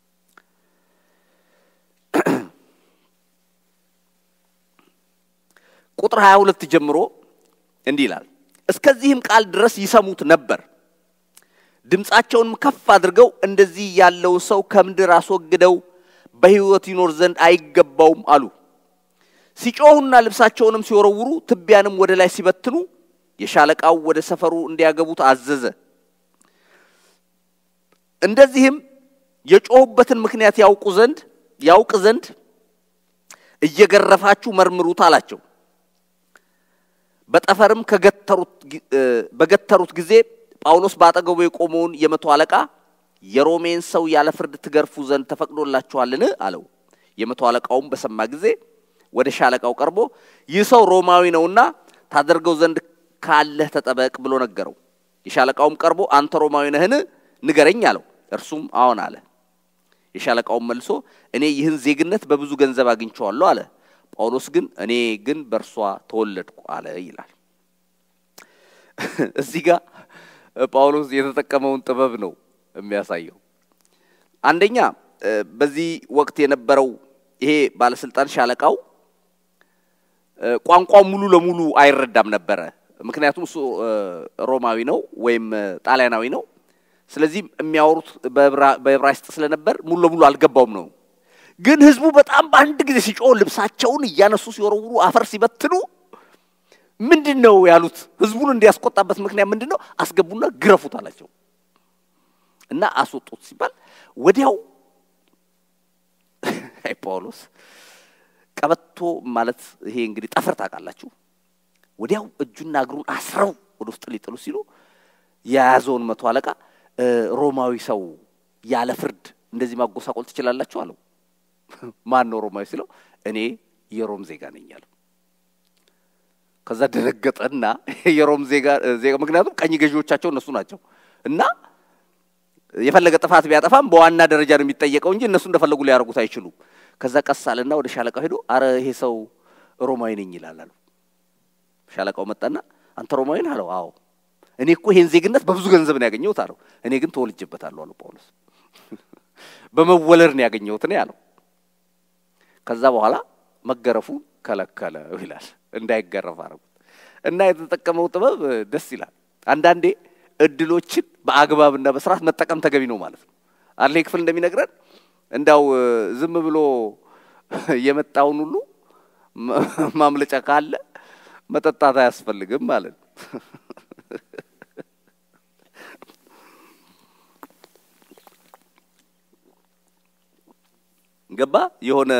ቁጥር 22 ጀምሮ እንዲህ ይላል። እስከዚህም ቃል ድረስ ይሰሙት ነበር። ድምፃቸውንም ከፍ አድርገው እንደዚህ ያለውን ሰው ከምድር አስወግደው በሕይወት ይኖር ዘንድ አይገባውም አሉ። ሲጮሁና ልብሳቸውንም ሲወረውሩ ትቢያንም ወደ ላይ ሲበትኑ የሻለቃው ወደ ሰፈሩ እንዲያገቡት አዘዘ። እንደዚህም የጮሁበትን ምክንያት ያውቁ ዘንድ ያውቅ ዘንድ እየገረፋችሁ መርምሩት አላቸው። በጠፈርም በገተሩት ጊዜ ጳውሎስ በአጠገቡ የቆመውን የመቶ አለቃ የሮሜን ሰው ያለ ፍርድ ትገርፉ ዘንድ ተፈቅዶላችኋልን? አለው። የመቶ አለቃውም በሰማ ጊዜ ወደ ሻለቃው ቀርቦ ይህ ሰው ሮማዊ ነውና ታደርገው ዘንድ ካለህ ተጠበቅ ብሎ ነገረው። የሻለቃውም ቀርቦ አንተ ሮማዊ ነህን? ንገረኝ አለው። እርሱም አዎን አለ። የሻለቃውም መልሶ እኔ ይህን ዜግነት በብዙ ገንዘብ አግኝቼዋለሁ አለ። ጳውሎስ ግን እኔ ግን በእርሷ ተወለድኩ አለ ይላል። እዚህ ጋር ጳውሎስ የተጠቀመውን ጥበብ ነው የሚያሳየው። አንደኛ በዚህ ወቅት የነበረው ይሄ ባለስልጣን ሻለቃው ቋንቋው ሙሉ ለሙሉ አይረዳም ነበረ። ምክንያቱም እሱ ሮማዊ ነው ወይም ጣሊያናዊ ነው። ስለዚህ የሚያወሩት በዕብራይስጥ ስለነበር ሙሉ ለሙሉ አልገባውም ነው። ግን ህዝቡ በጣም በአንድ ጊዜ ሲጮህ ልብሳቸውን እያነሱ ሲወረውሩ አፈር ሲበትኑ ምንድን ነው ያሉት? ህዝቡን እንዲያስቆጣበት ምክንያት ምንድን ነው? አስገቡና ግረፉት አላቸው እና አስወጡት ሲባል ወዲያው አይ ጳውሎስ ቀበቶ ማለት ይሄ እንግዲህ ጠፍር ታውቃላችሁ። ወዲያው እጁና እግሩን አስረው ወደ ውስጥ ሊጥሉ ሲሉ የያዘውን መቶ አለቃ ሮማዊ ሰው ያለ ፍርድ እንደዚህ ማጎሳቆል ትችላላችሁ አለው። ማን ነው ሮማዊ ሲለው እኔ የሮም ዜጋ ነኝ አለው። ከዛ ደነገጠና የሮም ዜጋ ዜጋ ምክንያቱም ቀኝ ገዢዎቻቸው እነሱ ናቸው እና የፈለገ ጥፋት ቢያጠፋም በዋና ደረጃ ነው የሚጠየቀው እንጂ እነሱ እንደፈለጉ ሊያደርጉት አይችሉም። ከዛ ቀስ አለና ወደ ሻለቃው ሄዶ አረ ይሄ ሰው ሮማዊ ነኝ ይላል አለው። ሻለቃው መጣና አንተ ሮማዊ ነህ አለው። አዎ እኔ እኮ ይሄን ዜግነት በብዙ ገንዘብ ነው ያገኘሁት አለው። እኔ ግን ተወልጄበታለሁ አለው ጳውሎስ። በመወለድ ነው ያገኘሁት ነው ያለው። ከዛ በኋላ መገረፉ ከለከለው ይላል። እንዳይገረፍ አረጉት እና የተጠቀመው ጥበብ ደስ ይላል። አንዳንዴ እድሎችን በአግባብና በስርዓት መጠቀም ተገቢ ነው ማለት ነው። አለ ክፍል እንደሚነግረን እንዳው ዝም ብሎ የመጣውን ሁሉ ማምለጫ ካለ መጠጣት አያስፈልግም ማለት ነው። ገባ የሆነ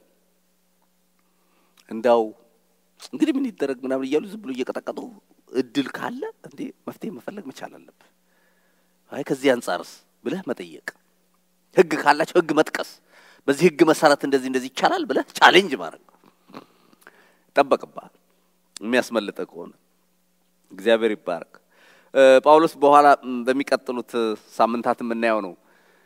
እንዳው እንግዲህ ምን ይደረግ ምናምን እያሉ ዝም ብሎ እየቀጠቀጡ እድል ካለ እንዴ መፍትሄ መፈለግ መቻል አለብህ። አይ ከዚህ አንጻርስ ብለህ መጠየቅ፣ ህግ ካላቸው ህግ መጥቀስ፣ በዚህ ህግ መሰረት እንደዚህ እንደዚህ ይቻላል ብለህ ቻሌንጅ ማድረግ ይጠበቅብሃል። የሚያስመልጠ ከሆነ እግዚአብሔር ይባረክ። ጳውሎስ በኋላ በሚቀጥሉት ሳምንታት የምናየው ነው።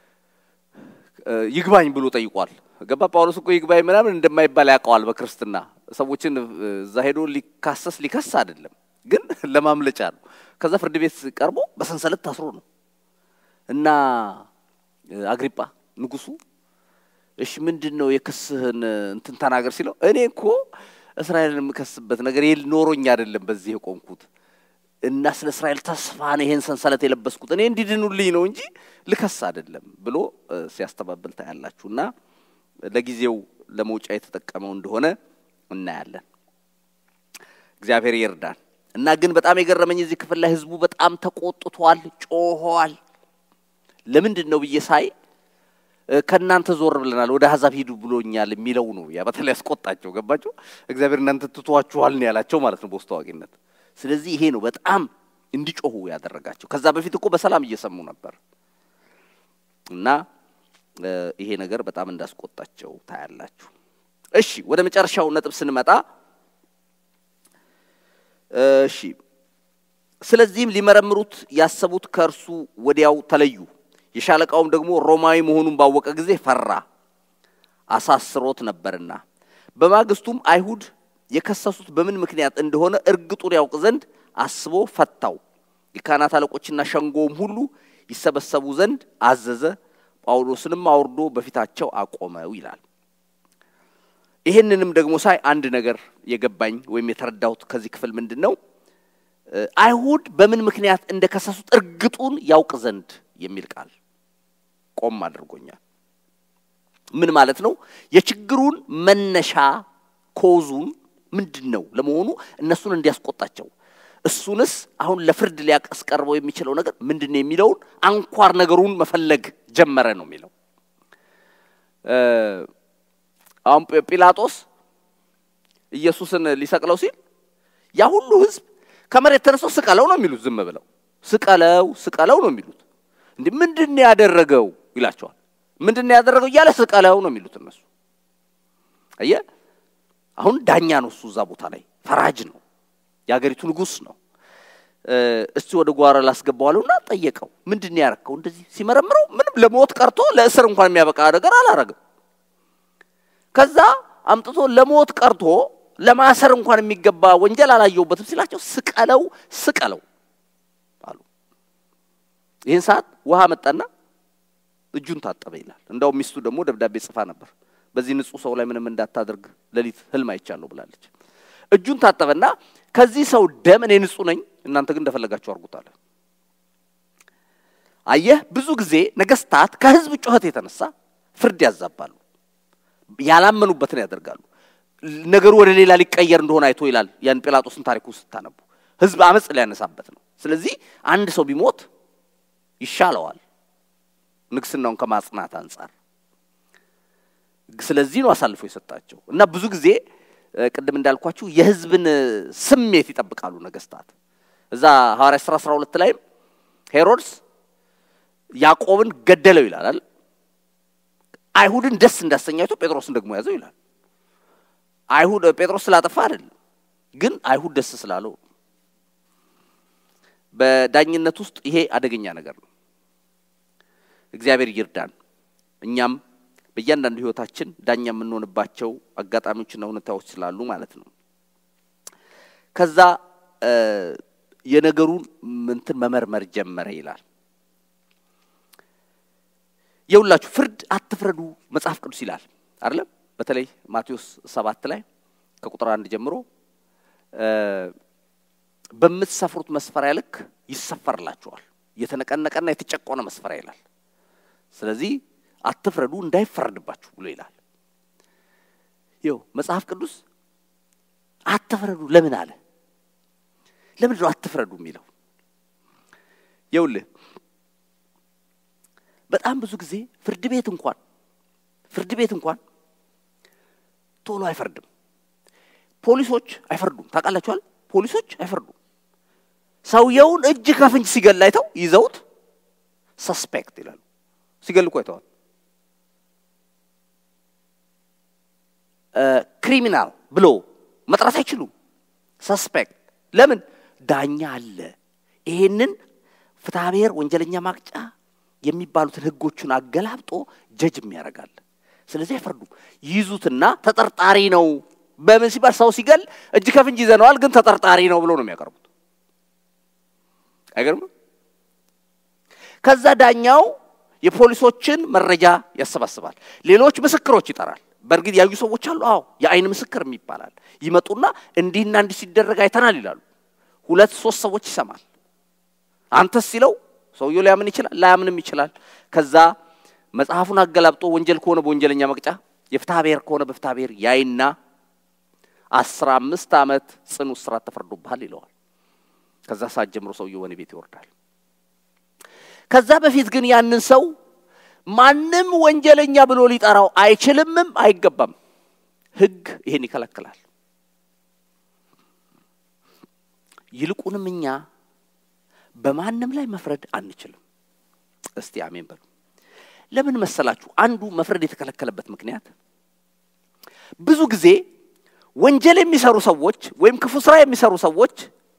ይግባኝ ብሎ ጠይቋል። ገባ ጳውሎስ እኮ ይግባኝ ምናምን እንደማይባል ያውቀዋል። በክርስትና ሰዎችን እዛ ሄዶ ሊካሰስ ሊከስ አይደለም፣ ግን ለማምለጫ ነው። ከዛ ፍርድ ቤት ቀርቦ በሰንሰለት ታስሮ ነው እና አግሪጳ ንጉሱ እሺ ምንድን ነው የክስህን እንትን ተናገር ሲለው እኔ እኮ እስራኤልን የምከስበት ነገር ኖሮኝ አይደለም በዚህ የቆምኩት እና ስለ እስራኤል ተስፋ ነው ይሄን ሰንሰለት የለበስኩት እኔ እንዲድኑልኝ ነው እንጂ ልከስ አይደለም ብሎ ሲያስተባብል ታያላችሁ። እና ለጊዜው ለመውጫ የተጠቀመው እንደሆነ እናያለን። እግዚአብሔር ይርዳን። እና ግን በጣም የገረመኝ እዚህ ክፍል ላይ ህዝቡ በጣም ተቆጥቷል፣ ጮኋል። ለምንድን ነው ብዬ ሳይ ከእናንተ ዞር ብለናል ወደ አሕዛብ ሂዱ ብሎኛል የሚለው ነው። ያ በተለይ ያስቆጣቸው። ገባቸው። እግዚአብሔር እናንተ ትቷችኋል ነው ያላቸው ማለት ነው በውስጥ አዋቂነት። ስለዚህ ይሄ ነው በጣም እንዲጮሁ ያደረጋቸው። ከዛ በፊት እኮ በሰላም እየሰሙ ነበር እና ይሄ ነገር በጣም እንዳስቆጣቸው ታያላችሁ። እሺ ወደ መጨረሻው ነጥብ ስንመጣ እሺ ስለዚህም ሊመረምሩት ያሰቡት ከእርሱ ወዲያው ተለዩ። የሻለቃውም ደግሞ ሮማዊ መሆኑን ባወቀ ጊዜ ፈራ፣ አሳስሮት ነበርና። በማግስቱም አይሁድ የከሰሱት በምን ምክንያት እንደሆነ እርግጡን ያውቅ ዘንድ አስቦ ፈታው። የካህናት አለቆችና ሸንጎውም ሁሉ ይሰበሰቡ ዘንድ አዘዘ። ጳውሎስንም አውርዶ በፊታቸው አቆመው ይላል። ይህንንም ደግሞ ሳይ አንድ ነገር የገባኝ ወይም የተረዳሁት ከዚህ ክፍል ምንድን ነው? አይሁድ በምን ምክንያት እንደከሰሱት እርግጡን ያውቅ ዘንድ የሚል ቃል ቆም አድርጎኛል። ምን ማለት ነው? የችግሩን መነሻ ኮዙን ምንድን ነው ለመሆኑ እነሱን እንዲያስቆጣቸው እሱንስ አሁን ለፍርድ ሊያስቀርበው የሚችለው ነገር ምንድን ነው የሚለውን አንኳር ነገሩን መፈለግ ጀመረ ነው የሚለው። አሁን ጲላጦስ ኢየሱስን ሊሰቅለው ሲል ያ ሁሉ ሕዝብ ከመሬት ተነስቶ ስቀለው ነው የሚሉት። ዝም ብለው ስቀለው ስቀለው ነው የሚሉት። እንዲህ ምንድን ነው ያደረገው ይላቸዋል። ምንድን ነው ያደረገው እያለ ስቀለው ነው የሚሉት እነሱ። አየህ አሁን ዳኛ ነው እሱ እዛ ቦታ ላይ ፈራጅ ነው፣ የአገሪቱ ንጉሥ ነው። እስቲ ወደ ጓሮ ላስገባዋለሁና ጠየቀው። ምንድን ነው ያረከው? እንደዚህ ሲመረምረው ምንም ለሞት ቀርቶ ለእስር እንኳን የሚያበቃ ነገር አላረግም። ከዛ አምጥቶ ለሞት ቀርቶ ለማሰር እንኳን የሚገባ ወንጀል አላየሁበትም ሲላቸው ስቀለው ስቀለው አሉ። ይህን ሰዓት ውሃ መጣና እጁን ታጠበ ይላል። እንዳውም ሚስቱ ደግሞ ደብዳቤ ጽፋ ነበር። በዚህ ንጹሕ ሰው ላይ ምንም እንዳታደርግ ሌሊት ህልም አይቻለሁ ብላለች። እጁን ታጠበና ከዚህ ሰው ደም እኔ ንጹሕ ነኝ፣ እናንተ ግን እንደፈለጋችሁ አድርጉታለ። አየህ፣ ብዙ ጊዜ ነገስታት ከህዝብ ጩኸት የተነሳ ፍርድ ያዛባሉ፣ ያላመኑበትን ያደርጋሉ። ነገሩ ወደ ሌላ ሊቀየር እንደሆነ አይቶ ይላል ያን ጲላጦስን ታሪኩ ስታነቡ ህዝብ አመፅ ሊያነሳበት ነው። ስለዚህ አንድ ሰው ቢሞት ይሻለዋል ንግስናውን ከማጽናት አንጻር። ስለዚህ ነው አሳልፎ የሰጣቸው እና ብዙ ጊዜ ቅድም እንዳልኳችሁ የህዝብን ስሜት ይጠብቃሉ ነገስታት። እዛ ሐዋርያ ሥራ 12 ላይም ሄሮድስ ያዕቆብን ገደለው ይላል። አይሁድን ደስ እንዳሰኛቸው ጴጥሮስን ደግሞ ያዘው ይላል። አይሁድ ጴጥሮስ ስላጠፋ አይደለም፣ ግን አይሁድ ደስ ስላለው። በዳኝነት ውስጥ ይሄ አደገኛ ነገር ነው። እግዚአብሔር ይርዳን። እኛም በእያንዳንዱ ህይወታችን ዳኛ የምንሆንባቸው አጋጣሚዎችና ሁኔታዎች ስላሉ ማለት ነው። ከዛ የነገሩን ምንትን መመርመር ጀመረ ይላል። የሁላችሁ ፍርድ አትፍረዱ መጽሐፍ ቅዱስ ይላል አይደለም? በተለይ ማቴዎስ ሰባት ላይ ከቁጥር አንድ ጀምሮ በምትሰፍሩት መስፈሪያ ልክ ይሰፈርላችኋል፣ የተነቀነቀና የተጨቆነ መስፈሪያ ይላል። ስለዚህ አትፍረዱ እንዳይፈረድባችሁ ብሎ ይላል። ይው መጽሐፍ ቅዱስ አትፍረዱ ለምን አለ? ለምንድን ነው አትፍረዱ የሚለው? ይውልህ በጣም ብዙ ጊዜ ፍርድ ቤት እንኳን ፍርድ ቤት እንኳን ቶሎ አይፈርድም። ፖሊሶች አይፈርዱም። ታውቃላችኋል? ፖሊሶች አይፈርዱም። ሰውየውን እጅ ከፍንጅ ሲገል አይተው ይዘውት ሰስፔክት ይላሉ። ሲገል እኮ አይተዋል። ክሪሚናል ብሎ መጥራት አይችሉም። ሰስፔክት ለምን? ዳኛ አለ። ይሄንን ፍትሐብሔር ወንጀለኛ ማቅጫ የሚባሉትን ህጎቹን አገላብጦ ጀጅ የሚያደርጋል። ስለዚህ አይፈርዱም። ይይዙትና ተጠርጣሪ ነው። በምን ሲባል ሰው ሲገል እጅ ከፍንጅ ይዘነዋል፣ ግን ተጠርጣሪ ነው ብሎ ነው የሚያቀርቡት። አይገርምም? ከዛ ዳኛው የፖሊሶችን መረጃ ያሰባስባል። ሌሎች ምስክሮች ይጠራል። በእርግጥ ያዩ ሰዎች አሉ። አዎ የአይን ምስክር ይባላል። ይመጡና እንዲህና እንዲህ ሲደረግ አይተናል ይላሉ። ሁለት ሶስት ሰዎች ይሰማል። አንተስ ሲለው ሰውየው ሊያምን ይችላል፣ ላያምንም ይችላል። ከዛ መጽሐፉን አገላብጦ ወንጀል ከሆነ በወንጀለኛ መቅጫ፣ የፍትሐ ብሔር ከሆነ በፍትሐ ብሔር ያይና አስራ አምስት ዓመት ጽኑ እስራት ተፈርዶብሃል ይለዋል። ከዛ ሰዓት ጀምሮ ሰውየው ወህኒ ቤት ይወርዳል። ከዛ በፊት ግን ያንን ሰው ማንም ወንጀለኛ ብሎ ሊጠራው አይችልምም አይገባም። ሕግ ይሄን ይከለክላል። ይልቁንም እኛ በማንም ላይ መፍረድ አንችልም። እስቲ አሜን በሉ። ለምን መሰላችሁ? አንዱ መፍረድ የተከለከለበት ምክንያት ብዙ ጊዜ ወንጀል የሚሰሩ ሰዎች ወይም ክፉ ስራ የሚሰሩ ሰዎች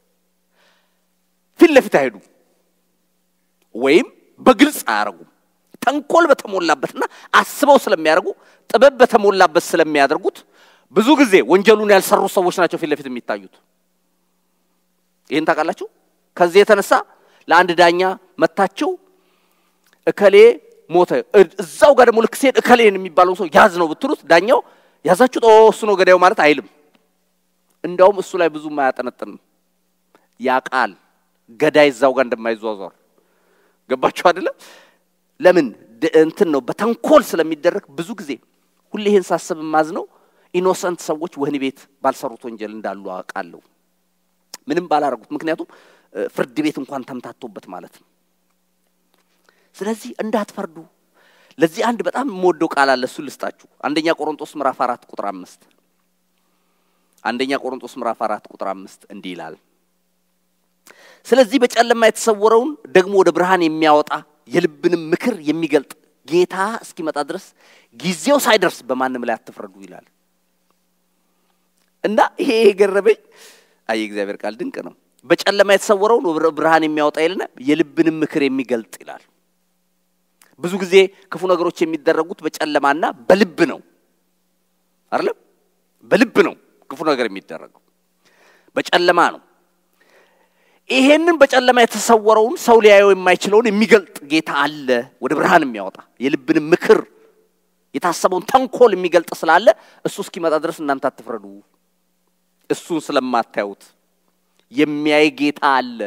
ፊት ለፊት አይሄዱም ወይም በግልጽ አያደርጉም። ተንኮል በተሞላበትና አስበው ስለሚያደርጉ ጥበብ በተሞላበት ስለሚያደርጉት ብዙ ጊዜ ወንጀሉን ያልሰሩ ሰዎች ናቸው ፊት ለፊት የሚታዩት። ይህን ታውቃላችሁ። ከዚህ የተነሳ ለአንድ ዳኛ መታቸው እከሌ ሞተ፣ እዛው ጋር ደግሞ ልክ ሲሄድ እከሌን የሚባለው ሰው ያዝ ነው ብትሉት ዳኛው ያዛችሁት ኦ እሱ ነው ገዳዩ ማለት አይልም። እንዳውም እሱ ላይ ብዙም አያጠነጥንም። ያቃል ገዳይ እዛው ጋር እንደማይዟዟር ገባችሁ አይደለም? ለምን እንትን ነው በተንኮል ስለሚደረግ ብዙ ጊዜ ሁሌ ይህን ሳስብ ማዝ ነው ኢኖሰንት ሰዎች ወህኒ ቤት ባልሰሩት ወንጀል እንዳሉ አውቃለሁ። ምንም ባላረጉት፣ ምክንያቱም ፍርድ ቤት እንኳን ተምታቶበት ማለት ነው። ስለዚህ እንዳትፈርዱ። ለዚህ አንድ በጣም የምወደው ቃል አለ፣ እሱ ልስጣችሁ። አንደኛ ቆሮንጦስ ምዕራፍ አራት ቁጥር አምስት አንደኛ ቆሮንጦስ ምዕራፍ አራት ቁጥር አምስት እንዲህ ይላል ስለዚህ በጨለማ የተሰወረውን ደግሞ ወደ ብርሃን የሚያወጣ የልብንም ምክር የሚገልጥ ጌታ እስኪመጣ ድረስ ጊዜው ሳይደርስ በማንም ላይ አትፍረዱ ይላል። እና ይሄ የገረመኝ አይ እግዚአብሔር ቃል ድንቅ ነው። በጨለማ የተሰወረውን ወደ ብርሃን የሚያወጣ ይልና የልብንም ምክር የሚገልጥ ይላል። ብዙ ጊዜ ክፉ ነገሮች የሚደረጉት በጨለማና በልብ ነው አይደለም? በልብ ነው ክፉ ነገር የሚደረገው፣ በጨለማ ነው። ይሄንን በጨለማ የተሰወረውን ሰው ሊያየው የማይችለውን የሚገልጥ ጌታ አለ፣ ወደ ብርሃን የሚያወጣ የልብንም ምክር የታሰበውን ተንኮል የሚገልጥ ስላለ እሱ እስኪመጣ ድረስ እናንተ አትፍረዱ። እሱን ስለማታዩት የሚያይ ጌታ አለ።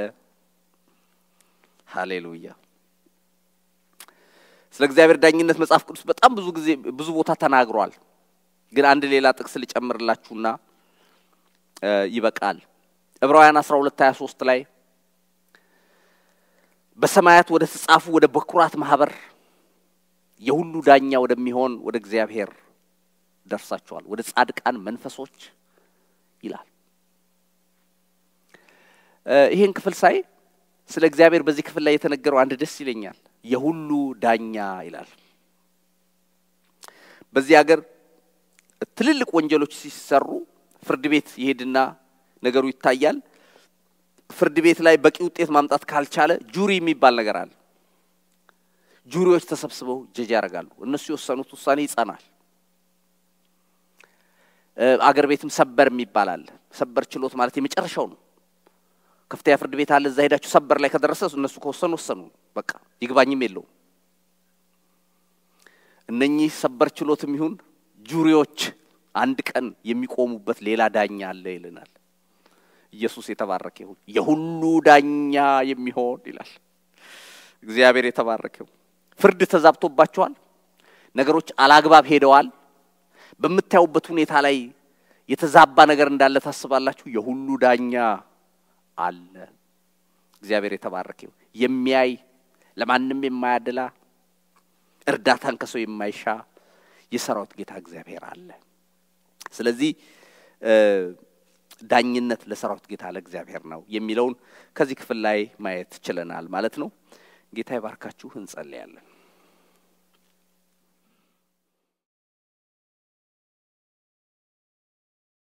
ሃሌሉያ። ስለ እግዚአብሔር ዳኝነት መጽሐፍ ቅዱስ በጣም ብዙ ጊዜ ብዙ ቦታ ተናግሯል። ግን አንድ ሌላ ጥቅስ ልጨምርላችሁና ይበቃል። ዕብራውያን 12 23 ላይ በሰማያት ወደ ተጻፉ ወደ በኩራት ማህበር የሁሉ ዳኛ ወደሚሆን ወደ እግዚአብሔር ደርሳቸዋል፣ ወደ ጻድቃን መንፈሶች ይላል። ይህን ክፍል ሳይ ስለ እግዚአብሔር በዚህ ክፍል ላይ የተነገረው አንድ ደስ ይለኛል። የሁሉ ዳኛ ይላል። በዚህ ሀገር ትልልቅ ወንጀሎች ሲሰሩ ፍርድ ቤት ይሄድና ነገሩ ይታያል። ፍርድ ቤት ላይ በቂ ውጤት ማምጣት ካልቻለ ጁሪ የሚባል ነገር አለ። ጁሪዎች ተሰብስበው ጀጅ ያደርጋሉ። እነሱ የወሰኑት ውሳኔ ይጸናል። አገር ቤትም ሰበር የሚባል አለ። ሰበር ችሎት ማለት የመጨረሻው ነው። ከፍተኛ ፍርድ ቤት አለ። እዛ ሄዳችሁ ሰበር ላይ ከደረሰ እነሱ ከወሰኑ ወሰኑ፣ በቃ ይግባኝም የለውም። እነኚህ ሰበር ችሎትም ይሁን ጁሪዎች አንድ ቀን የሚቆሙበት ሌላ ዳኛ አለ ይልናል። ኢየሱስ የተባረከ ይሁን። የሁሉ ዳኛ የሚሆን ይላል። እግዚአብሔር የተባረከው። ፍርድ ተዛብቶባቸዋል። ነገሮች አላግባብ ሄደዋል። በምታዩበት ሁኔታ ላይ የተዛባ ነገር እንዳለ ታስባላችሁ። የሁሉ ዳኛ አለ። እግዚአብሔር የተባረከ ይሁን። የሚያይ ለማንም የማያደላ እርዳታን ከሰው የማይሻ የሰራዊት ጌታ እግዚአብሔር አለ። ስለዚህ ዳኝነት ለሰራዊት ጌታ ለእግዚአብሔር ነው የሚለውን ከዚህ ክፍል ላይ ማየት ችለናል ማለት ነው። ጌታ ይባርካችሁ። እንጸልያለን።